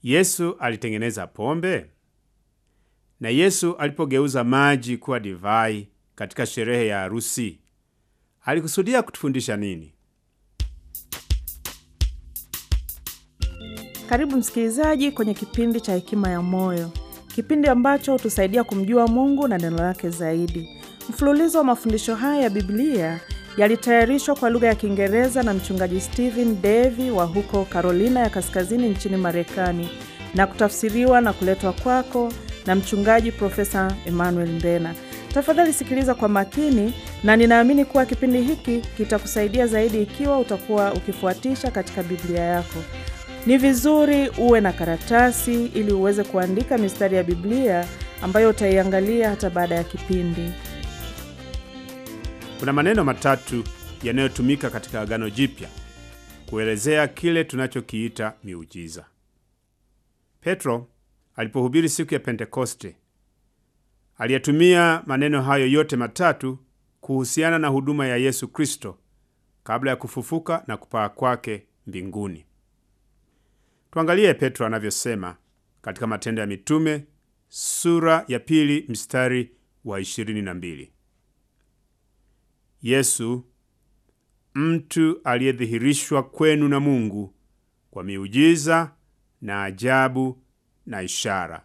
Yesu alitengeneza pombe? Na Yesu alipogeuza maji kuwa divai katika sherehe ya harusi, alikusudia kutufundisha nini? Karibu msikilizaji kwenye kipindi cha Hekima ya Moyo, kipindi ambacho hutusaidia kumjua Mungu na neno lake zaidi. Mfululizo wa mafundisho haya ya Biblia yalitayarishwa kwa lugha ya Kiingereza na mchungaji Stephen Davy wa huko Carolina ya Kaskazini nchini Marekani na kutafsiriwa na kuletwa kwako na mchungaji Profesa Emmanuel Mbena. Tafadhali sikiliza kwa makini, na ninaamini kuwa kipindi hiki kitakusaidia zaidi ikiwa utakuwa ukifuatisha katika Biblia yako. Ni vizuri uwe na karatasi ili uweze kuandika mistari ya Biblia ambayo utaiangalia hata baada ya kipindi. Kuna maneno matatu yanayotumika katika Agano Jipya kuelezea kile tunachokiita miujiza. Petro alipohubiri siku ya Pentekoste aliyatumia maneno hayo yote matatu kuhusiana na huduma ya Yesu Kristo kabla ya kufufuka na kupaa kwake mbinguni. Tuangalie Petro anavyosema katika Matendo ya Mitume sura ya pili mstari wa 22. Yesu mtu aliyedhihirishwa kwenu na Mungu kwa miujiza na ajabu na ishara.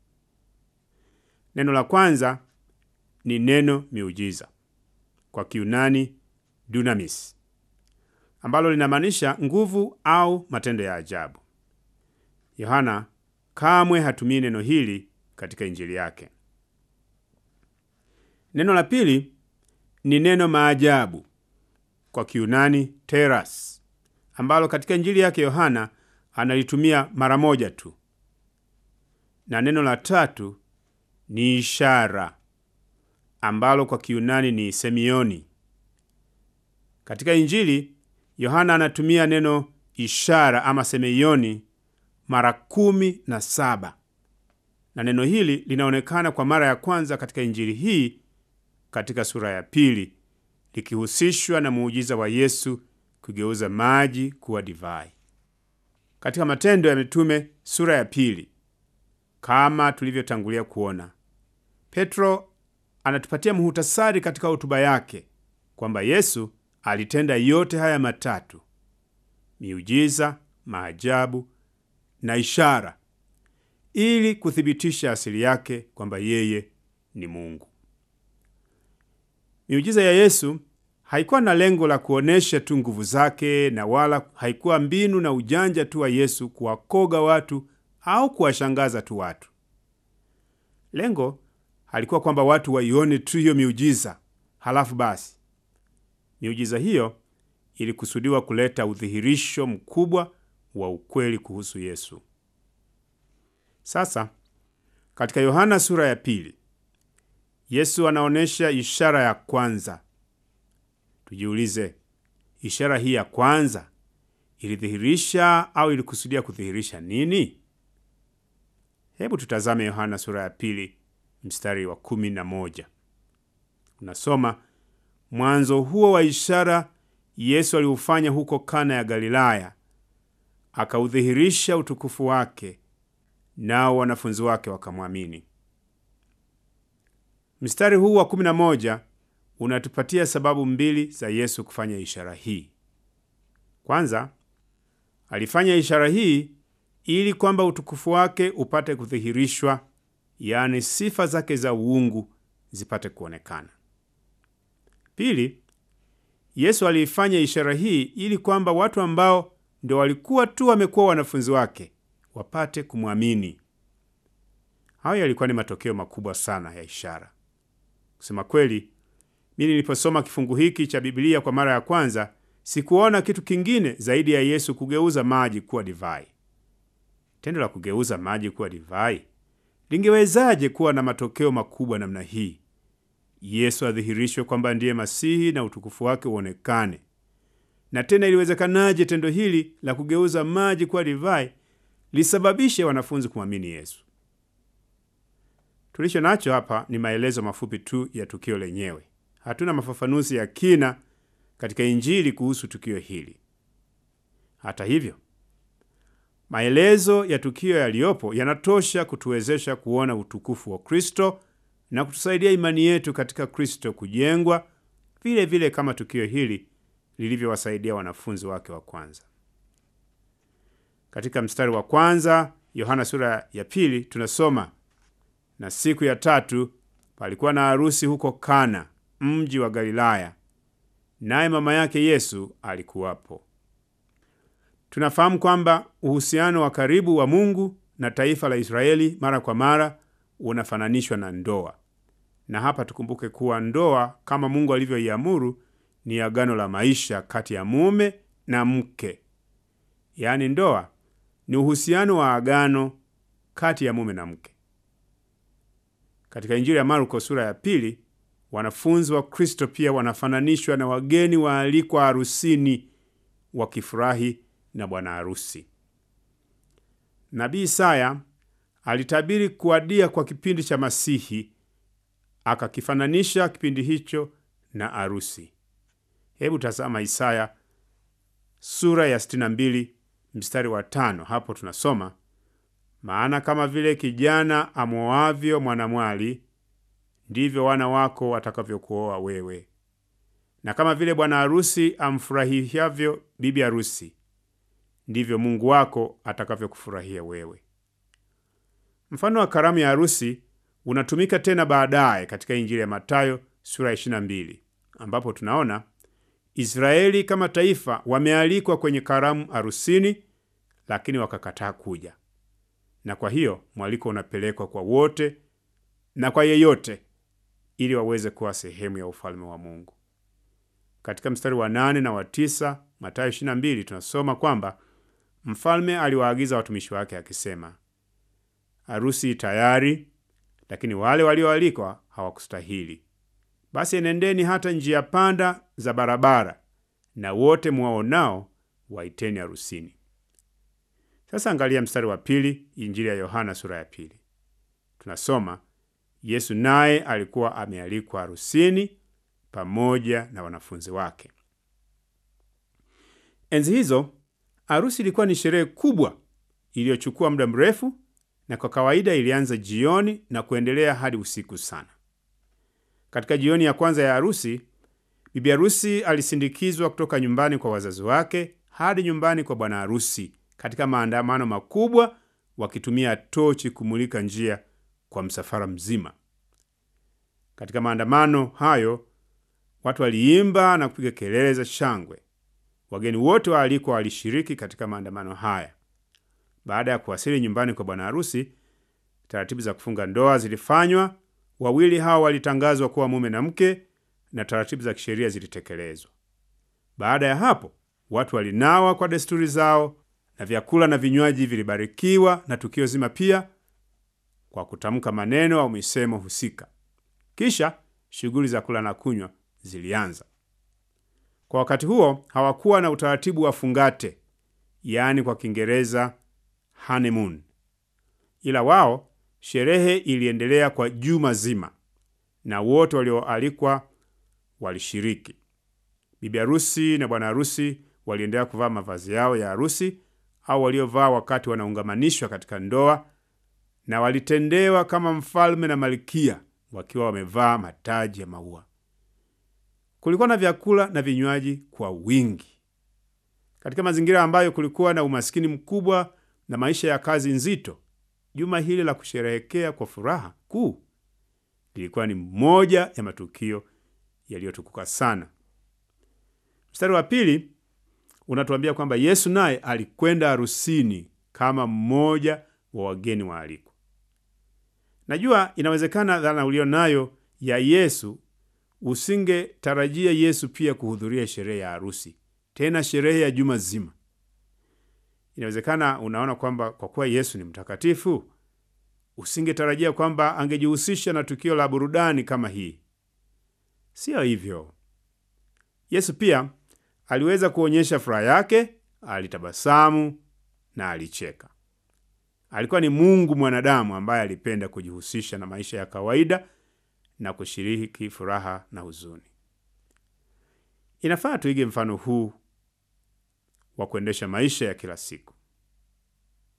Neno la kwanza ni neno miujiza, kwa Kiunani dunamis, ambalo linamaanisha nguvu au matendo ya ajabu. Yohana kamwe hatumii neno hili katika Injili yake. Neno la pili ni neno maajabu, kwa Kiunani teras, ambalo katika Injili yake Yohana analitumia mara moja tu, na neno la tatu ni ishara, ambalo kwa Kiunani ni semioni. Katika Injili Yohana anatumia neno ishara ama semeioni mara kumi na saba na neno hili linaonekana kwa mara ya kwanza katika injili hii katika sura ya pili likihusishwa na muujiza wa Yesu kugeuza maji kuwa divai. Katika Matendo ya Mitume sura ya pili, kama tulivyotangulia kuona, Petro anatupatia muhutasari katika hotuba yake kwamba Yesu alitenda yote haya matatu: miujiza, maajabu na ishara ili kuthibitisha asili yake kwamba yeye ni Mungu. Miujiza ya Yesu haikuwa na lengo la kuonesha tu nguvu zake na wala haikuwa mbinu na ujanja tu wa Yesu kuwakoga watu au kuwashangaza tu watu. Lengo halikuwa kwamba watu waione tu hiyo miujiza halafu basi. Miujiza hiyo ilikusudiwa kuleta udhihirisho mkubwa wa ukweli kuhusu Yesu. Sasa katika Yohana sura ya pili, Yesu anaonyesha ishara ya kwanza. Tujiulize, ishara hii ya kwanza ilidhihirisha au ilikusudia kudhihirisha nini? Hebu tutazame Yohana sura ya pili mstari wa kumi na moja. Unasoma, mwanzo huo wa ishara Yesu aliufanya huko Kana ya Galilaya, akaudhihirisha utukufu wake, nao wanafunzi wake wakamwamini. Mstari huu wa kumi na moja unatupatia sababu mbili za Yesu kufanya ishara hii. Kwanza, alifanya ishara hii ili kwamba utukufu wake upate kudhihirishwa, yaani sifa zake za uungu zipate kuonekana. Pili, Yesu aliifanya ishara hii ili kwamba watu ambao ndio walikuwa tu wamekuwa wanafunzi wake wapate kumwamini. Hayo yalikuwa ni matokeo makubwa sana ya ishara. Kusema kweli, mimi niliposoma kifungu hiki cha Biblia kwa mara ya kwanza, sikuona kitu kingine zaidi ya Yesu kugeuza maji kuwa divai. Tendo la kugeuza maji kuwa divai lingewezaje kuwa na matokeo makubwa namna hii? Yesu adhihirishwe kwamba ndiye Masihi na utukufu wake uonekane. Na tena iliwezekanaje tendo hili la kugeuza maji kuwa divai lisababishe wanafunzi kumwamini Yesu? Tulicho nacho hapa ni maelezo mafupi tu ya tukio lenyewe. Hatuna mafafanuzi ya kina katika Injili kuhusu tukio hili. Hata hivyo, Maelezo ya tukio yaliyopo yanatosha kutuwezesha kuona utukufu wa Kristo na kutusaidia imani yetu katika Kristo kujengwa vile vile kama tukio hili lilivyowasaidia wanafunzi wake wa kwanza. Katika mstari wa kwanza Yohana sura ya pili tunasoma, na siku ya tatu palikuwa na harusi huko Kana, mji wa Galilaya, naye mama yake Yesu alikuwapo. Tunafahamu kwamba uhusiano wa karibu wa Mungu na taifa la Israeli mara kwa mara unafananishwa na ndoa, na hapa tukumbuke kuwa ndoa kama Mungu alivyoiamuru ni agano la maisha kati ya mume na mke. Yaani, ndoa ni uhusiano wa agano kati ya mume na mke. Katika Injili ya Marko sura ya pili, wanafunzi wa Kristo pia wanafananishwa na wageni waalikwa harusini wakifurahi na bwana harusi. Nabii Isaya alitabiri kuadia kwa kipindi cha Masihi, akakifananisha kipindi hicho na harusi. Hebu tazama Isaya sura ya 62 mstari wa tano. Hapo tunasoma maana kama vile kijana amwoavyo mwanamwali, ndivyo wana wako watakavyokuoa wewe, na kama vile bwana harusi amfurahiavyo bibi harusi, ndivyo Mungu wako atakavyokufurahia wewe. Mfano wa karamu ya harusi unatumika tena baadaye katika Injili ya Mathayo sura ya 22 ambapo tunaona Israeli kama taifa wamealikwa kwenye karamu harusini, lakini wakakataa kuja, na kwa hiyo mwaliko unapelekwa kwa wote na kwa yeyote ili waweze kuwa sehemu ya ufalme wa Mungu. Katika mstari wa nane na wa tisa Mathayo 22 tunasoma kwamba mfalme aliwaagiza watumishi wake akisema, harusi tayari, lakini wale walioalikwa hawakustahili. Basi enendeni hata njia panda za barabara, na wote mwaonao waiteni harusini. Sasa angalia mstari wa pili, Injili ya Yohana sura ya pili. Tunasoma Yesu naye alikuwa amealikwa harusini pamoja na wanafunzi wake. Enzi hizo harusi ilikuwa ni sherehe kubwa iliyochukua muda mrefu, na kwa kawaida ilianza jioni na kuendelea hadi usiku sana. Katika jioni ya kwanza ya harusi, bibi harusi alisindikizwa kutoka nyumbani kwa wazazi wake hadi nyumbani kwa bwana harusi katika maandamano makubwa, wakitumia tochi kumulika njia kwa msafara mzima. Katika maandamano hayo, watu waliimba na kupiga kelele za shangwe. Wageni wote waalikwa walishiriki katika maandamano haya. Baada ya kuwasili nyumbani kwa bwana harusi, taratibu za kufunga ndoa zilifanywa. Wawili hao walitangazwa kuwa mume na mke na taratibu za kisheria zilitekelezwa. Baada ya hapo, watu walinawa kwa desturi zao na vyakula na vinywaji vilibarikiwa na tukio zima pia kwa kutamka maneno au misemo husika. Kisha shughuli za kula na kunywa zilianza. Kwa wakati huo hawakuwa na utaratibu wa fungate, yaani kwa Kiingereza honeymoon, ila wao sherehe iliendelea kwa juma zima na wote walioalikwa walishiriki. Bibi harusi na bwana harusi waliendelea kuvaa mavazi yao ya harusi au waliovaa wakati wanaungamanishwa katika ndoa, na walitendewa kama mfalme na malkia wakiwa wamevaa mataji ya maua. Kulikuwa na vyakula na vinywaji kwa wingi. Katika mazingira ambayo kulikuwa na umaskini mkubwa na maisha ya kazi nzito, juma hili la kusherehekea kwa furaha kuu lilikuwa ni moja ya matukio yaliyotukuka sana. Mstari wa pili unatuambia kwamba Yesu naye alikwenda harusini kama mmoja wa wageni waalikwa. Najua inawezekana dhana ulio nayo ya Yesu, usingetarajia Yesu pia kuhudhuria sherehe ya harusi, tena sherehe ya juma zima. Inawezekana unaona kwamba kwa kuwa Yesu ni mtakatifu, usingetarajia kwamba angejihusisha na tukio la burudani kama hii. Siyo hivyo. Yesu pia aliweza kuonyesha furaha yake, alitabasamu na alicheka. Alikuwa ni Mungu mwanadamu ambaye alipenda kujihusisha na maisha ya kawaida na kushiriki furaha na huzuni. Inafaa tuige mfano huu wa kuendesha maisha ya kila siku.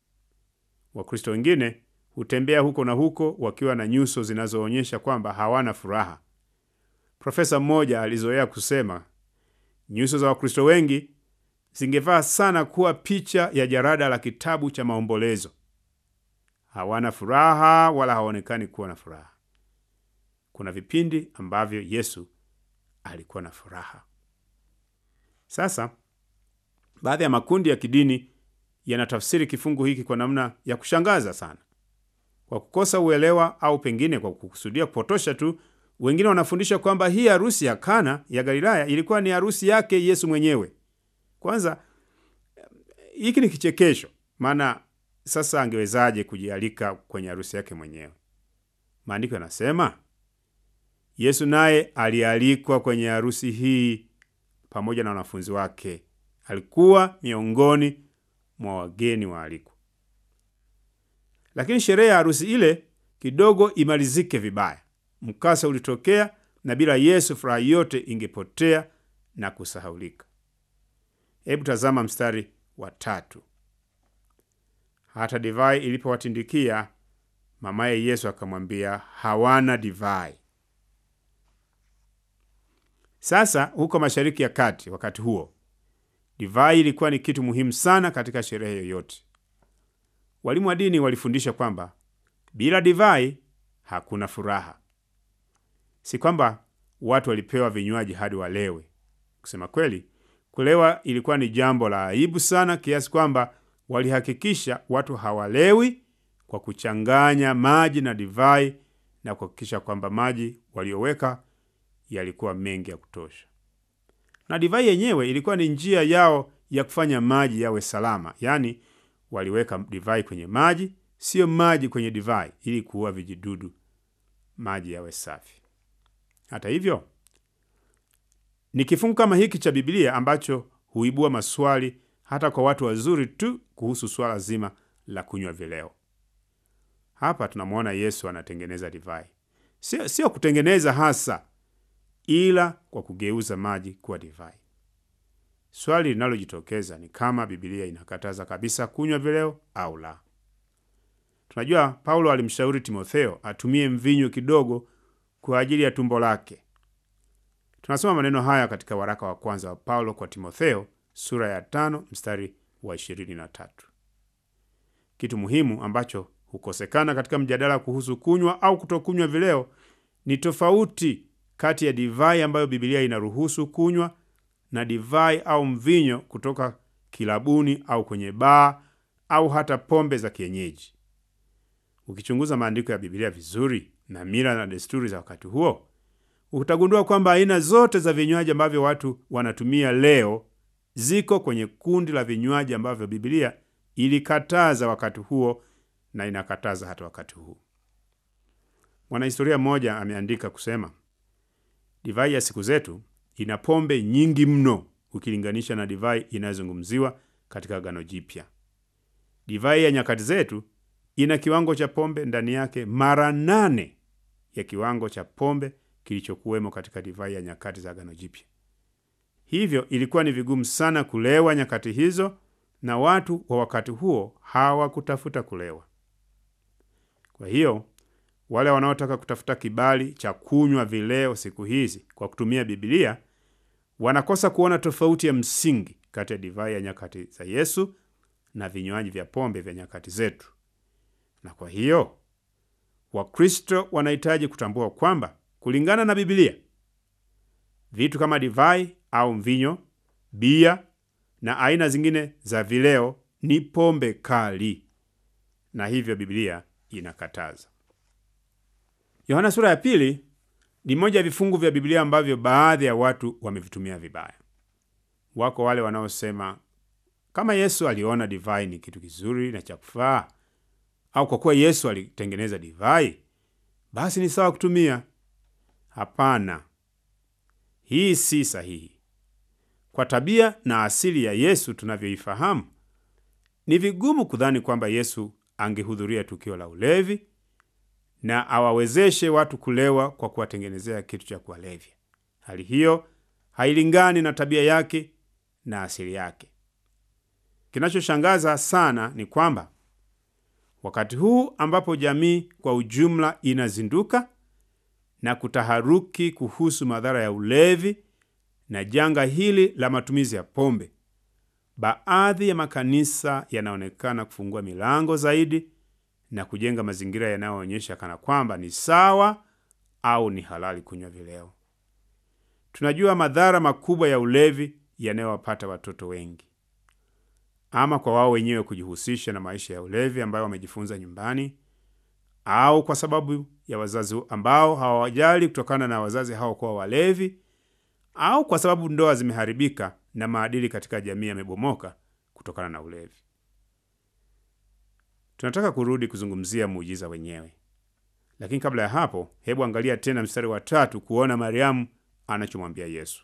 Wakristo wengine hutembea huko na huko wakiwa na nyuso zinazoonyesha kwamba hawana furaha. Profesa mmoja alizoea kusema nyuso za Wakristo wengi zingefaa sana kuwa picha ya jarada la kitabu cha maombolezo. Hawana furaha wala hawaonekani kuwa na furaha. Kuna vipindi ambavyo Yesu alikuwa na furaha. Sasa baadhi ya makundi ya kidini yanatafsiri kifungu hiki kwa namna ya kushangaza sana. Kwa kukosa uelewa au pengine kwa kukusudia kupotosha tu, wengine wanafundisha kwamba hii harusi ya Kana ya Galilaya ilikuwa ni harusi yake Yesu mwenyewe. Kwanza hiki ni kichekesho, maana sasa angewezaje kujialika kwenye harusi yake mwenyewe? Maandiko yanasema Yesu naye alialikwa kwenye harusi hii pamoja na wanafunzi wake. Alikuwa miongoni mwa wageni waalikwa. Lakini sherehe ya harusi ile kidogo imalizike vibaya. Mkasa ulitokea, na bila Yesu furaha yote ingepotea na kusahaulika. Hebu tazama mstari wa tatu. Hata divai ilipowatindikia, mamaye Yesu akamwambia, hawana divai. Sasa huko Mashariki ya Kati, wakati huo divai ilikuwa ni kitu muhimu sana katika sherehe yoyote. Walimu wa dini walifundisha kwamba bila divai hakuna furaha. Si kwamba watu walipewa vinywaji hadi walewe. Kusema kweli, kulewa ilikuwa ni jambo la aibu sana, kiasi kwamba walihakikisha watu hawalewi kwa kuchanganya maji na divai na kuhakikisha kwamba maji walioweka yalikuwa mengi ya kutosha. Na divai yenyewe ilikuwa ni njia yao ya kufanya maji yawe salama, yaani waliweka divai kwenye maji, siyo maji kwenye divai, ili kuua vijidudu, maji yawe safi. Hata hivyo, ni kifungu kama hiki cha Biblia ambacho huibua maswali hata kwa watu wazuri tu kuhusu swala zima la kunywa vileo. Hapa tunamwona Yesu anatengeneza divai, sio sio kutengeneza hasa, ila kwa kugeuza maji kuwa divai. Swali linalojitokeza ni kama Biblia inakataza kabisa kunywa vileo au la. Tunajua Paulo alimshauri Timotheo atumie mvinyo kidogo kwa ajili ya tumbo lake. Tunasoma maneno haya katika waraka wa kwanza wa Paulo kwa Timotheo sura ya tano mstari wa ishirini na tatu. Kitu muhimu ambacho hukosekana katika mjadala kuhusu kunywa au kutokunywa vileo ni tofauti kati ya divai ambayo Biblia inaruhusu kunywa na divai au mvinyo kutoka kilabuni au kwenye baa au hata pombe za kienyeji. Ukichunguza maandiko ya Biblia vizuri na mila na desturi za wakati huo, utagundua kwamba aina zote za vinywaji ambavyo watu wanatumia leo ziko kwenye kundi la vinywaji ambavyo Biblia ilikataza wakati huo na inakataza hata wakati huu. Mwanahistoria mmoja ameandika kusema, divai ya siku zetu ina pombe nyingi mno ukilinganisha na divai inayozungumziwa katika Agano Jipya. Divai ya nyakati zetu ina kiwango cha pombe ndani yake mara nane ya kiwango cha pombe kilichokuwemo katika divai ya nyakati za Agano Jipya. Hivyo ilikuwa ni vigumu sana kulewa nyakati hizo, na watu wa wakati huo hawakutafuta kulewa. Kwa hiyo wale wanaotaka kutafuta kibali cha kunywa vileo siku hizi kwa kutumia Biblia wanakosa kuona tofauti ya msingi kati ya divai ya nyakati za Yesu na vinywaji vya pombe vya nyakati zetu. Na kwa hiyo Wakristo wanahitaji kutambua kwamba kulingana na Biblia, vitu kama divai au mvinyo, bia na aina zingine za vileo ni pombe kali, na hivyo Biblia inakataza. Yohana sura ya pili ni moja ya vifungu vya Biblia ambavyo baadhi ya watu wamevitumia vibaya. Wako wale wanaosema kama Yesu aliona divai ni kitu kizuri na cha kufaa, au kwa kuwa Yesu alitengeneza divai, basi ni sawa kutumia. Hapana, hii si sahihi. Kwa tabia na asili ya Yesu tunavyoifahamu, ni vigumu kudhani kwamba Yesu angehudhuria tukio la ulevi na awawezeshe watu kulewa kwa kuwatengenezea kitu cha kuwalevya. Hali hiyo hailingani na tabia yake na asili yake. Kinachoshangaza sana ni kwamba wakati huu ambapo jamii kwa ujumla inazinduka na kutaharuki kuhusu madhara ya ulevi na janga hili la matumizi ya pombe, baadhi ya makanisa yanaonekana kufungua milango zaidi na kujenga mazingira yanayoonyesha kana kwamba ni sawa au ni halali kunywa vileo. Tunajua madhara makubwa ya ulevi yanayowapata watoto wengi, ama kwa wao wenyewe kujihusisha na maisha ya ulevi ambayo wamejifunza nyumbani, au kwa sababu ya wazazi ambao hawawajali kutokana na wazazi hao kuwa walevi, au kwa sababu ndoa zimeharibika na maadili katika jamii yamebomoka kutokana na ulevi. Tunataka kurudi kuzungumzia muujiza wenyewe, lakini kabla ya hapo, hebu angalia tena mstari wa tatu kuona Mariamu anachomwambia Yesu.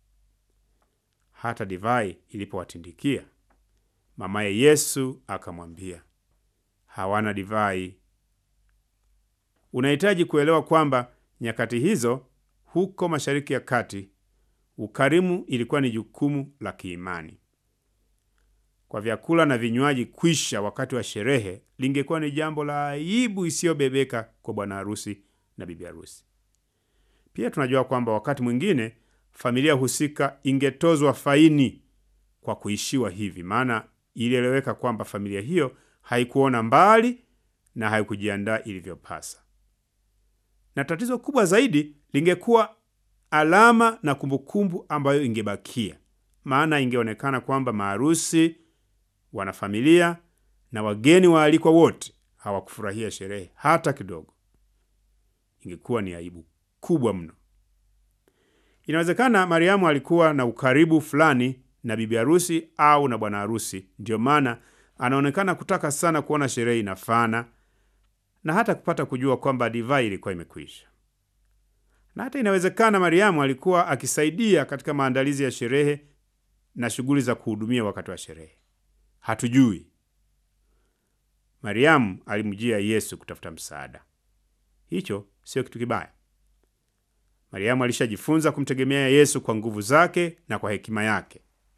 Hata divai ilipowatindikia, mamaye Yesu akamwambia, hawana divai. Unahitaji kuelewa kwamba nyakati hizo huko Mashariki ya Kati, ukarimu ilikuwa ni jukumu la kiimani. Kwa vyakula na vinywaji kwisha wakati wa sherehe lingekuwa ni jambo la aibu isiyobebeka kwa bwana harusi na bibi harusi. Pia tunajua kwamba wakati mwingine familia husika ingetozwa faini kwa kuishiwa hivi, maana ilieleweka kwamba familia hiyo haikuona mbali na haikujiandaa ilivyopasa. Na tatizo kubwa zaidi lingekuwa alama na kumbukumbu ambayo ingebakia, maana ingeonekana kwamba maharusi, wanafamilia na wageni waalikwa wote hawakufurahia sherehe hata kidogo. Ingekuwa ni aibu kubwa mno. Inawezekana Mariamu alikuwa na ukaribu fulani na bibi harusi au na bwana harusi, ndiyo maana anaonekana kutaka sana kuona sherehe inafana na hata kupata kujua kwamba divai ilikuwa imekwisha. Na hata inawezekana Mariamu alikuwa akisaidia katika maandalizi ya sherehe na shughuli za kuhudumia wakati wa sherehe. Hatujui. Mariamu alimjia Yesu kutafuta msaada. Hicho sio kitu kibaya. Mariamu alishajifunza kumtegemea Yesu kwa nguvu zake na kwa hekima yake.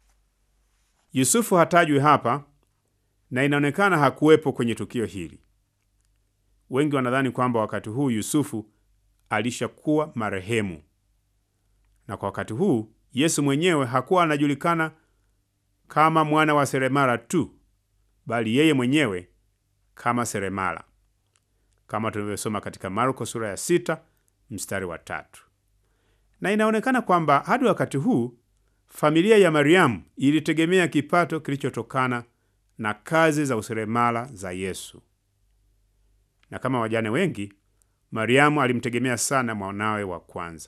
Yusufu hatajwi hapa na inaonekana hakuwepo kwenye tukio hili. Wengi wanadhani kwamba wakati huu Yusufu alishakuwa marehemu, na kwa wakati huu Yesu mwenyewe hakuwa anajulikana kama mwana wa seremala tu, bali yeye mwenyewe kama seremala, kama tunavyosoma katika Marko sura ya sita mstari wa tatu. Na inaonekana kwamba hadi wakati huu familia ya Mariamu ilitegemea kipato kilichotokana na kazi za useremala za Yesu, na kama wajane wengi, Mariamu alimtegemea sana mwanawe wa kwanza.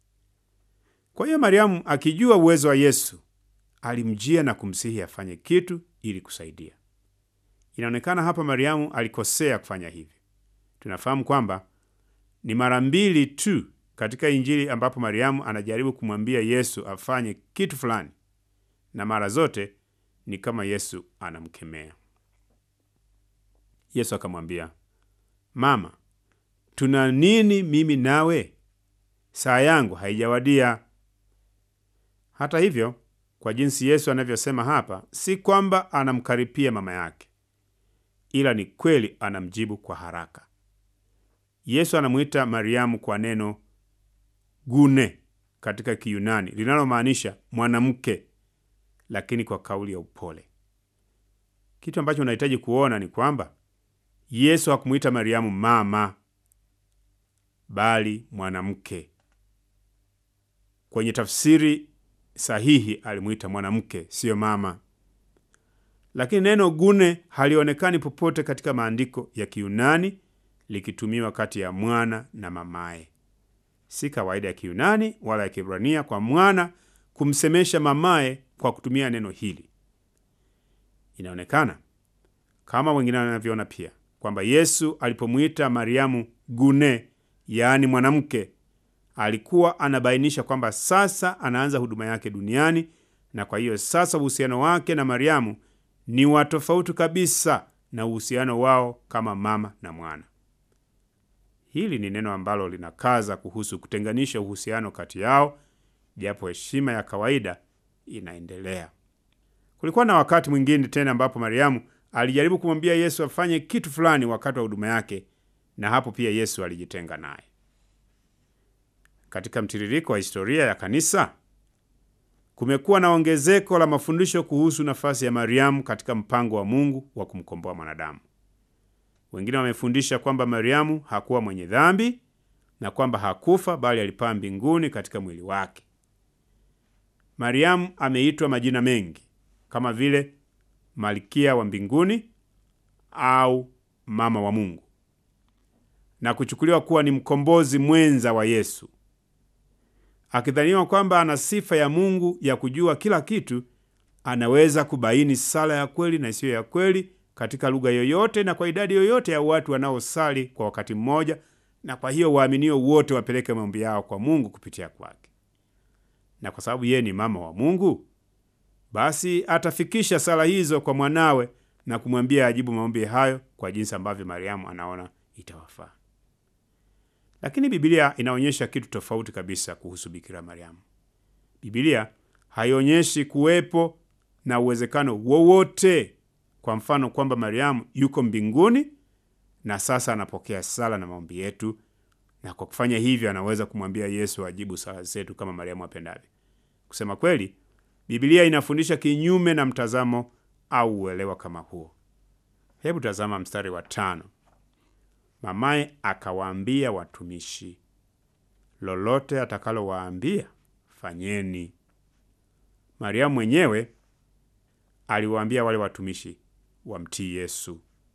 Kwa hiyo Mariamu akijua uwezo wa Yesu alimjia na kumsihi afanye kitu ili kusaidia. Inaonekana hapa Mariamu alikosea kufanya hivi. Tunafahamu kwamba ni mara mbili tu katika Injili ambapo Mariamu anajaribu kumwambia Yesu afanye kitu fulani, na mara zote ni kama Yesu anamkemea. Yesu akamwambia, Mama, tuna nini mimi nawe? Saa yangu haijawadia. Hata hivyo, kwa jinsi Yesu anavyosema hapa, si kwamba anamkaripia mama yake, ila ni kweli anamjibu kwa haraka. Yesu anamwita Mariamu kwa neno gune katika Kiyunani linalomaanisha mwanamke, lakini kwa kauli ya upole. Kitu ambacho unahitaji kuona ni kwamba Yesu hakumwita Mariamu mama, bali mwanamke. Kwenye tafsiri sahihi alimwita mwanamke, siyo mama. Lakini neno gune halionekani popote katika maandiko ya Kiyunani likitumiwa kati ya mwana na mamaye. Si kawaida ya Kiyunani wala ya Kiebrania kwa mwana kumsemesha mamaye kwa kutumia neno hili. Inaonekana kama wengine wanavyoona pia kwamba Yesu alipomwita Mariamu gune, yaani mwanamke, alikuwa anabainisha kwamba sasa anaanza huduma yake duniani, na kwa hiyo sasa uhusiano wake na Mariamu ni wa tofauti kabisa na uhusiano wao kama mama na mwana. Hili ni neno ambalo linakaza kuhusu kutenganisha uhusiano kati yao, japo heshima ya kawaida inaendelea. Kulikuwa na wakati mwingine tena ambapo Mariamu alijaribu kumwambia Yesu afanye kitu fulani wakati wa huduma yake, na hapo pia Yesu alijitenga naye. Katika mtiririko wa historia ya kanisa kumekuwa na ongezeko la mafundisho kuhusu nafasi ya Mariamu katika mpango wa Mungu wa kumkomboa mwanadamu. Wengine wamefundisha kwamba Mariamu hakuwa mwenye dhambi na kwamba hakufa bali alipaa mbinguni katika mwili wake. Mariamu ameitwa majina mengi kama vile Malkia wa mbinguni au mama wa Mungu na kuchukuliwa kuwa ni mkombozi mwenza wa Yesu. Akidhaniwa kwamba ana sifa ya Mungu ya kujua kila kitu, anaweza kubaini sala ya kweli na isiyo ya kweli katika lugha yoyote na kwa idadi yoyote ya watu wanaosali kwa wakati mmoja, na kwa hiyo waaminio wote wapeleke maombi yao kwa Mungu kupitia kwake. Na kwa sababu yeye ni mama wa Mungu, basi atafikisha sala hizo kwa mwanawe na kumwambia ajibu maombi hayo kwa jinsi ambavyo Mariamu anaona itawafaa. Lakini Biblia inaonyesha kitu tofauti kabisa kuhusu Bikira Mariamu. Biblia haionyeshi kuwepo na uwezekano wowote, kwa mfano kwamba Mariamu yuko mbinguni na sasa anapokea sala na maombi yetu, na kwa kufanya hivyo anaweza kumwambia Yesu ajibu sala zetu kama Mariamu apendavyo. Kusema kweli, Biblia inafundisha kinyume na mtazamo au uelewa kama huo. Hebu tazama mstari wa tano. Mamaye akawaambia watumishi, lolote atakalowaambia fanyeni. Mariamu mwenyewe aliwaambia wale watumishi wamtii Yesu.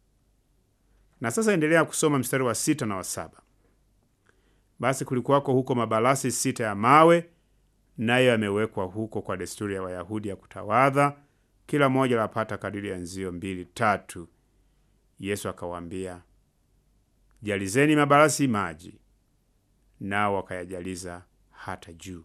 Na sasa endelea kusoma mstari wa sita na wa saba. Basi kulikuwako huko mabalasi sita ya mawe, nayo yamewekwa huko kwa desturi ya Wayahudi ya kutawadha, kila moja lapata kadiri ya nzio mbili tatu. Yesu akawaambia, jalizeni mabalasi maji, nao wakayajaliza hata juu.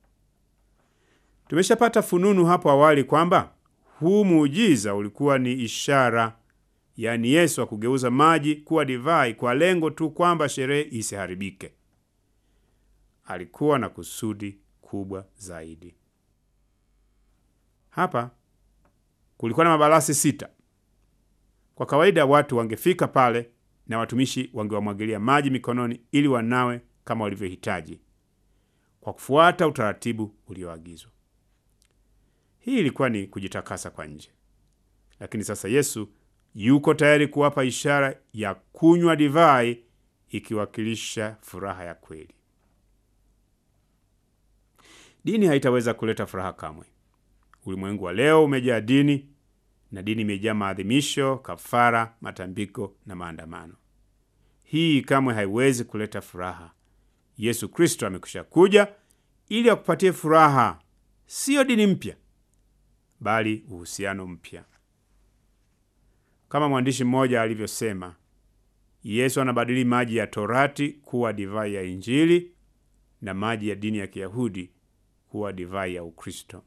Tumeshapata fununu hapo awali kwamba huu muujiza ulikuwa ni ishara, yaani Yesu akugeuza maji kuwa divai kwa lengo tu kwamba sherehe isiharibike. Alikuwa na kusudi kubwa zaidi. Hapa kulikuwa na mabalasi sita. Kwa kawaida watu wangefika pale na watumishi wangewamwagilia maji mikononi ili wanawe kama walivyohitaji kwa kufuata utaratibu ulioagizwa. Hii ilikuwa ni kujitakasa kwa nje, lakini sasa Yesu yuko tayari kuwapa ishara ya kunywa divai ikiwakilisha furaha ya kweli. Dini haitaweza kuleta furaha kamwe. Ulimwengu wa leo umejaa dini na dini imejaa maadhimisho, kafara, matambiko na maandamano. Hii kamwe haiwezi kuleta furaha. Yesu Kristo amekwisha kuja ili akupatie furaha, siyo dini mpya, bali uhusiano mpya. Kama mwandishi mmoja alivyosema, Yesu anabadili maji ya Torati kuwa divai ya Injili na maji ya dini ya Kiyahudi kuwa divai ya Ukristo.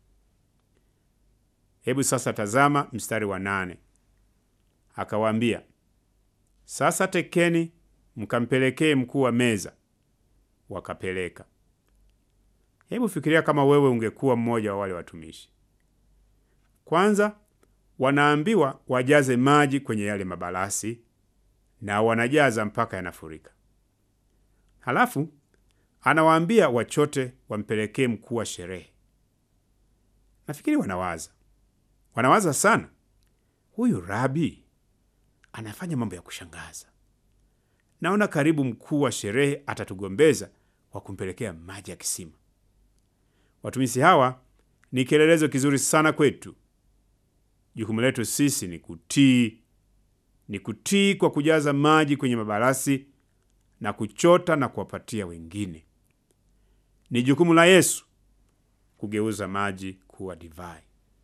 Hebu sasa tazama mstari wa nane. Akawaambia, sasa tekeni mkampelekee mkuu wa meza. Wakapeleka. Hebu fikiria kama wewe ungekuwa mmoja wa wale watumishi. Kwanza wanaambiwa wajaze maji kwenye yale mabalasi, na wanajaza mpaka yanafurika. Halafu anawaambia wachote wampelekee mkuu wa sherehe. Nafikiri wanawaza wanawaza sana, huyu rabi anafanya mambo ya kushangaza. Naona karibu mkuu wa sherehe atatugombeza kwa kumpelekea maji ya kisima. Watumishi hawa ni kielelezo kizuri sana kwetu. Jukumu letu sisi ni kutii, ni kutii kwa kujaza maji kwenye mabalasi na kuchota na kuwapatia wengine. Ni jukumu la Yesu kugeuza maji kuwa divai.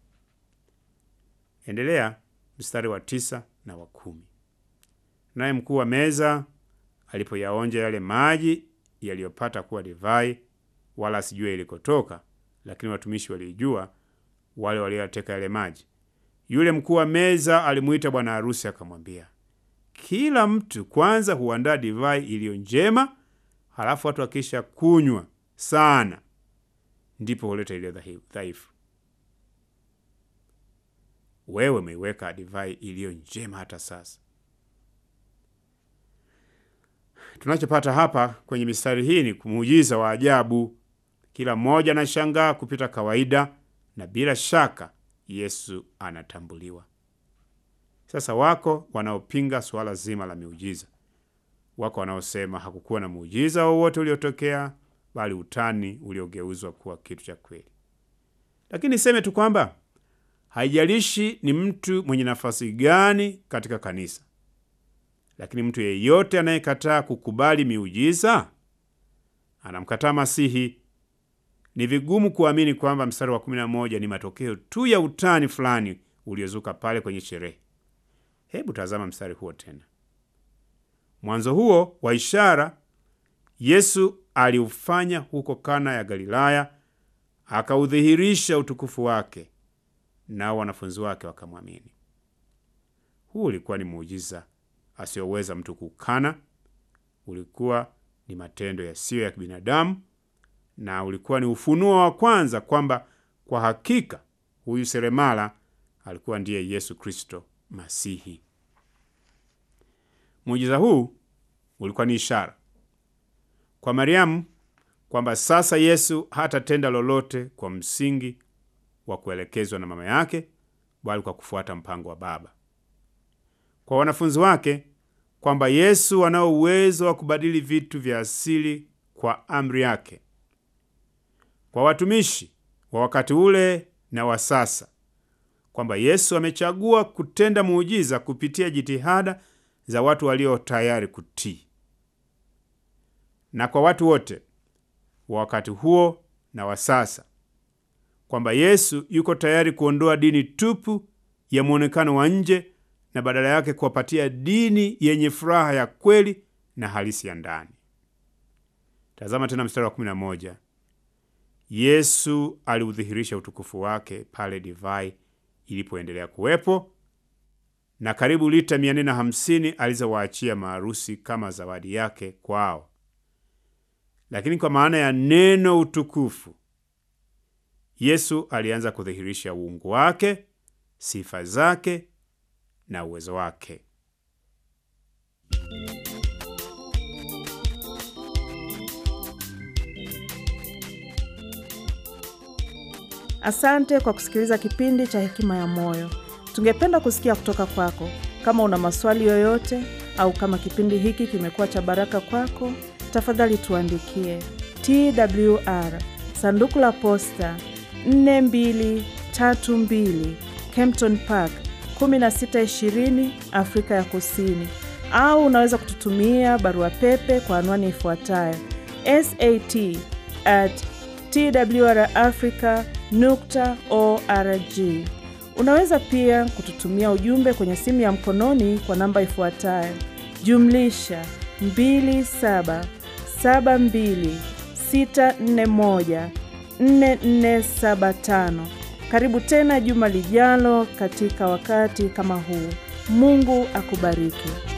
Endelea mstari wa tisa na wa kumi. Naye mkuu wa meza alipoyaonja yale maji yaliyopata kuwa divai, wala asijue ilikotoka, lakini watumishi walijua, wale walioyateka yale maji. Yule mkuu wa meza alimuita bwana harusi akamwambia, kila mtu kwanza huandaa divai iliyo njema, halafu watu wakisha kunywa sana, ndipo huleta iliyo dhaifu. wewe umeiweka divai iliyo njema hata sasa. Tunachopata hapa kwenye mistari hii ni muujiza wa ajabu. Kila mmoja anashangaa kupita kawaida, na bila shaka Yesu anatambuliwa. Sasa wako wanaopinga suala zima la miujiza. Wako wanaosema hakukuwa na muujiza wowote uliotokea, bali utani uliogeuzwa kuwa kitu cha kweli. Lakini niseme tu kwamba haijalishi ni mtu mwenye nafasi gani katika kanisa, lakini mtu yeyote anayekataa kukubali miujiza anamkataa Masihi. Ni vigumu kuamini kwamba mstari wa kumi na moja ni matokeo tu ya utani fulani uliozuka pale kwenye sherehe. Hebu tazama mstari huo tena. Mwanzo huo wa ishara Yesu aliufanya huko Kana ya Galilaya, akaudhihirisha utukufu wake, nao wanafunzi wake wakamwamini. Huu ulikuwa ni muujiza asiyoweza mtu kukana. Ulikuwa ni matendo yasiyo ya kibinadamu, na ulikuwa ni ufunuo wa kwanza kwamba kwa hakika huyu seremala alikuwa ndiye Yesu Kristo Masihi. Muujiza huu ulikuwa ni ishara kwa Mariamu kwamba sasa Yesu hatatenda lolote kwa msingi wa kuelekezwa na mama yake, bali kwa kufuata mpango wa Baba. Kwa wanafunzi wake kwamba Yesu anao uwezo wa kubadili vitu vya asili kwa amri yake. Kwa watumishi wa wakati ule na wa sasa kwamba Yesu amechagua kutenda muujiza kupitia jitihada za watu walio tayari kutii. Na kwa watu wote wa wakati huo na wa sasa kwamba Yesu yuko tayari kuondoa dini tupu ya mwonekano wa nje na badala yake kuwapatia dini yenye furaha ya kweli na halisi ya ndani. Tazama tena mstari wa 11. Yesu aliudhihirisha utukufu wake pale divai ilipoendelea kuwepo na karibu lita 450 alizowaachia maarusi kama zawadi yake kwao. Lakini kwa maana ya neno utukufu, Yesu alianza kudhihirisha uungu wake, sifa zake na uwezo wake. Asante kwa kusikiliza kipindi cha Hekima ya Moyo. Tungependa kusikia kutoka kwako. Kama una maswali yoyote au kama kipindi hiki kimekuwa cha baraka kwako, tafadhali tuandikie TWR sanduku la posta 4232 Kempton Park 1620 Afrika ya Kusini, au unaweza kututumia barua pepe kwa anwani ifuatayo sat at twrafrica nukta org. Unaweza pia kututumia ujumbe kwenye simu ya mkononi kwa namba ifuatayo jumlisha 2772641475. Karibu tena juma lijalo katika wakati kama huu. Mungu akubariki.